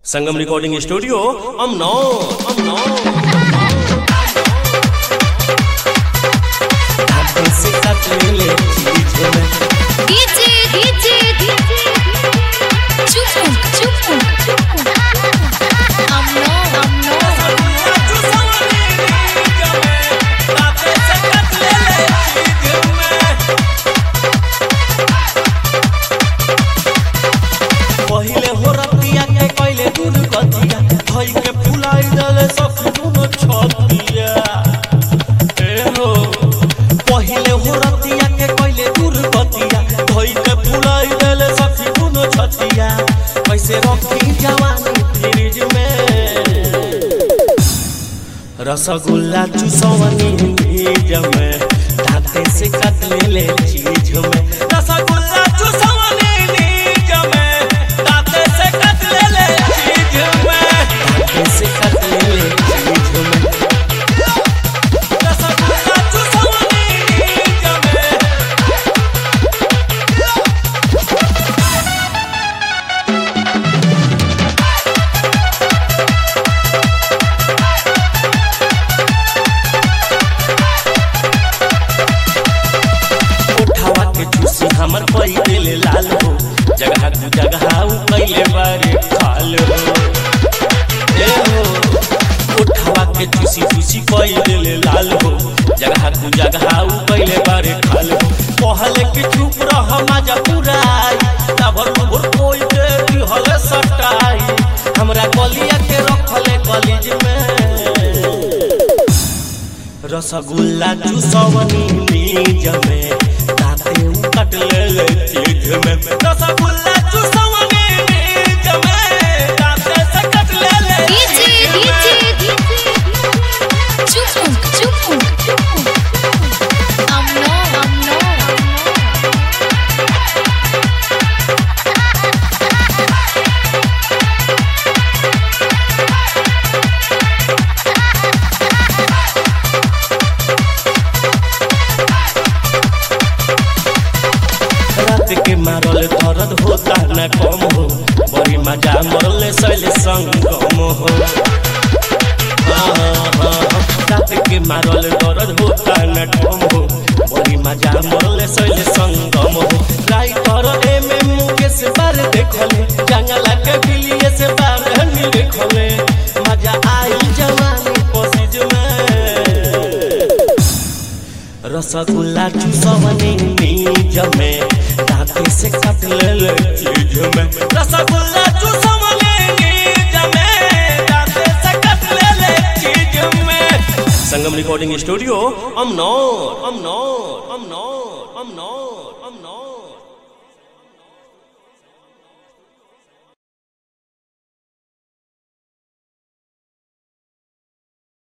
संगम recording studio Amnaur Amnaur DJ DJ चुप चुप अमनो अमनो पहिले हो रतिया के कइले दूर कतिया धई के फुलाई दले सब दुनो छतिया ए हो पहिले हो रतिया के कइले दूर कतिया धई के फुलाई दले सब दुनो छतिया कैसे रखी जवानी फ्रिज में रसगुल्ला चूसवनी भीज में दांते से कट ले ले चीज में रसगुल्ला चूसवनी भीज में दांते से कट ले ले चीज में दांते से कट ले ले चीज में रसगुल्ला चूसवनी भीज में उठावा के चूसी हमर पई दिल लाल हो जगह तू जगह उ कइले बारे खाल हो ए हो उठावा के चूसी चूसी कई दिल लाल हो जगह तू जगह उ कइले बारे खाल हो पहले के चुप रह मजा पुराई तबर भर कोई के दिहल सटाई हमरा कलिया के रखले कॉलेज में रसगुल्ला चूसवनी नीज में दाते कट ले ले चीज में रसगुल्ला चूसवनी नीज में दाते से कट ले ले डीजे डीजे चुप चुप अमनो अमनो रात के मारल दर्द होता न कम हो बड़ी मजा मरले सैल संगम हो हाँ, हाँ, रात के मारल दर्द होता न कम हो बड़ी मजा मरले सैल संगम हो राइटर एम एम मुकेश बार देखले जंगला के बिलिए से बार नहीं देखले मजा आई जवानी पसीज में रसगुल्ला चूसवनी नीज में दांते से कट ले ले चीज में रसगुल्ला चूसवनी नीज में दांते से कट ले ले चीज में संगम रिकॉर्डिंग स्टूडियो अमनौर अमनौर अमनौर अमनौर अमनौर